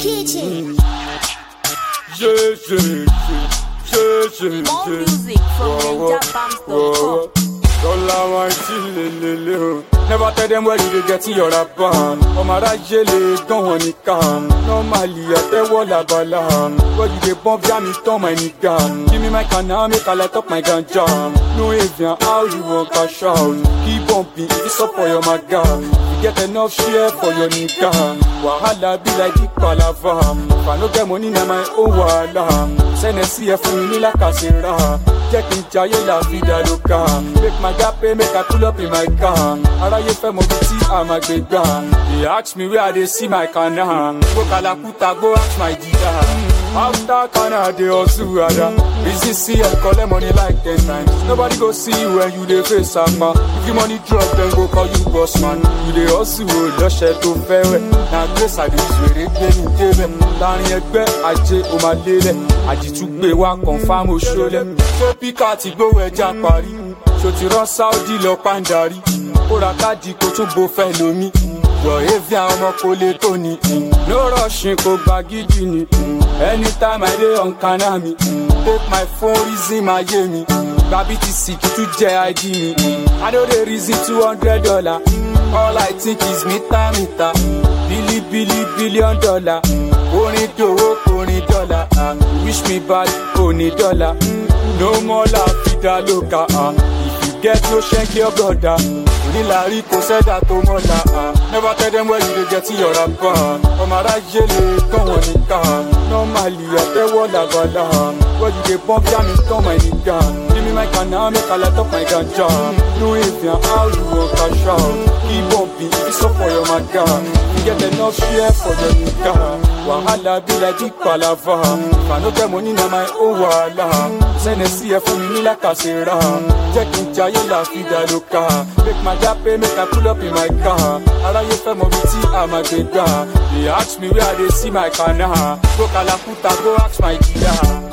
kitchen. Yeah, yeah, yeah, yeah, yeah, More yeah. music from Whoa, whoa, ninjabams.com. whoa. Dollar wine chillin' o. Never tell them where you dey get your rapper. Ọmọ aráyé lè gán wọn nìkan. Normally àtẹ́wọ́ làbàlà. Where you dey bump jam it turn my nigga. Give me my canna make I light up my ganja. No avian how you wan cash out. Keep bumping if it's up for your maga. You get enough share for your nigga. Wahala be like big palava. If I no get money na my own wahala. Sẹ́nẹ̀sì ẹ̀ fún mi ní làkàṣẹ́ra. Jẹ́ kí n jayé la vida loca. Make my gap pay, make I pull up in my car. Aráyé fẹ́ mọ bí tí a máa gbé gbà. They ask me where I dey see my kana. Go Kalakuta, go ask my jida. After kana, dey hustle ada. Busy see I collect money like ten times. Nobody go see you when you dey face ama. If you money drop, then go call you boss man. You dey hustle o lọ́ṣẹ̀ tó fẹ́rẹ̀. Na grace I dey sèré gbé ní débẹ̀. Láàrin ẹgbẹ́ ajé o máa lélẹ̀. Àjìtúgbé wa confam oṣoolẹ̀. Ṣé píkà ti gbówó ẹja parí? Ṣo ti rán Sáúdì lọ pàǹdarí? Ó ra káàdì kó tún bo fẹ́ lómi. Yọ̀ evi àwọn ọmọ kò lè tó ni. No rushing kò gba gidi ni. Anytime I dey on kana mi. Take my phone reason my yé mi. Gba BTC kì í tún jẹ ID mi. I no dey reason two hundred dollar. All I think is mita mita. Bili bili billion dollar. Orin dòwó orin dọ́là. ah. Wish me bad oní dọ́là. No more la vida loca. ah. If you get no shank your brother. Onílàrí kò sẹ́dá tó mọ́la. ah. Never tell them where you dey get your rapper. Ọmọ aráyé lè tán wọn nìkan. Normally àtẹ́wọ́ làbàlà. Where you dey bump jam it turn my nigga. Give me my canna make I light up my ganja. No avian how you wan cash out. Keep bumping if it's up for your maga. You get enough share for your nigga. Wahala be like big palava. If I no get money na my own wahala. Sẹ́nẹ̀sì ẹ̀ fún mi ní làkàṣẹ́ra. Jẹ́ kí n jayé la vida loca. Make my gap pay, make I pull up in my car. Aráyé fẹ́ mọ bí tí a máa gbé gbà. They ask me where I dey see my kana. Go Kalakuta, go ask my jida.